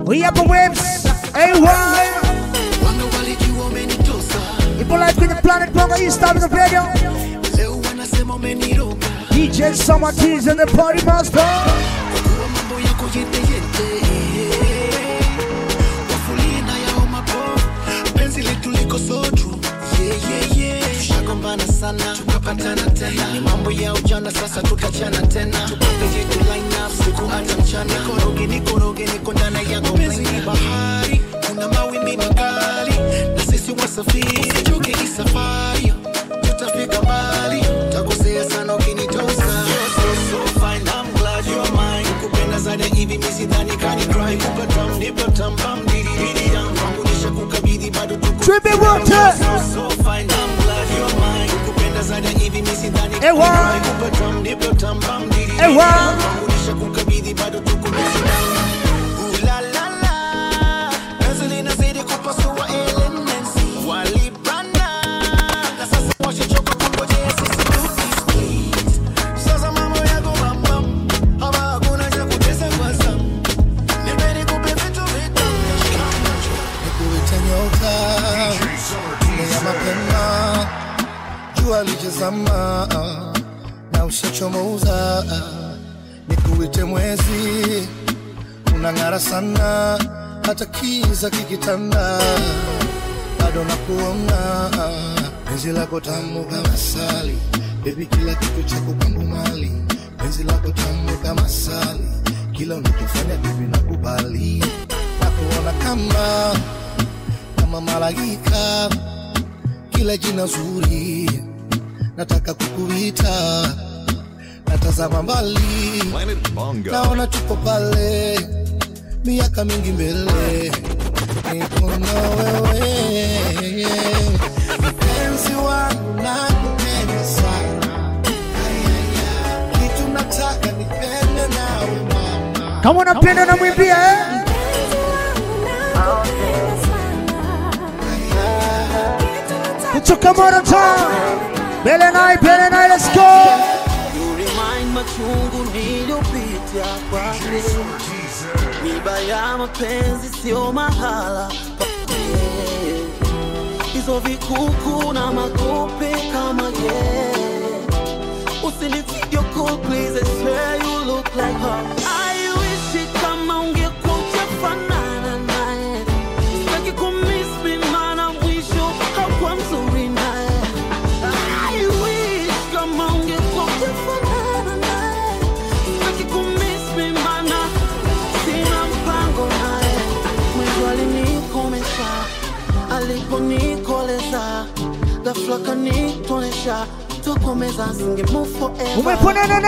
We have the waves. Hey, why? Wanga walijua umenitosa People like with the planet Bongo East Side of the radio. leo wanasema umeniroga DJ Summer Teas and the party master. kuwa mambo yako yeteyete wafulina yao mapovu penzi letu liko so true yeah, yeah, yeah. tushagombana sana tukapatana tena ni mambo ya ujana sasa tutachana tena tupape yetu line up siku hata mchana nikoroge nikoroge niko ndani yako penzi ni bahari kuna mawimbi makali na sisi wasafiri usichoke hii safari tutafika mbali takosea sana ukinitosa You're so, so fine, I'm glad you're mine. Kupenda zaidi ya hivi mi sidhani kani cry kupa tam nipa tam bam didi didi yang kwangu nishakukabidhi bado tuko Trippy water. so so fine, I'm glad you're mine. Kupenda zaidi ya hivi mi sidhani kani Ewa. cry kupa tam nipa tam bam didi didi Ewa. yang kwangu nishakukabidhi bado tuko busy down. Ooh la la la, penzi linazidi kupasua elements. Walibana, na sasa washachoka kungojea sisi tukisplit. Sasa mambo yako bambam, hapa hakuna cha kutesa kwa zamu. Nipe nikupe vitu vitamu. nikuita nyota ile ya mapema jua lichezama na ushachomoza nikuite mwezi unang'ara sana hata kiza kikitanda bado nakuona penzi lako tamu kama sali bebi kila kitu chako kwangu mali penzi lako tamu kama sali kila unachofanya bebi nakubali nakuona kama kama malaika kila jina zuri nataka kukuita natazama mbali Planet Bongo. naona tuko pale miaka mingi mbele niko na wewe mpenzi wangu nakupenda sana Ayaya, kitu nataka nipende nawe mama Kama unapenda na mwimbia eh? Kutoka Morotown. Bele nai, bele nai, let's go. You remind machungu niliyopitia kwake, miba ya mapenzi sio mahala pake, hizo vikuku na makope kama ye. Usinivideo call please, I swear you look like her. I wish kama ungekuwa ujafanana naye, sitaki kumiss me maana mwisho hakuwa mzuri naye. I wish kama ungekuwa ujafanana naye, sitaki kumiss me maana sina mpango naye. Mwisho alinikomesha, aliponikoleza, ghafla kanitonesha, tokomeza singe move forever. Umeponana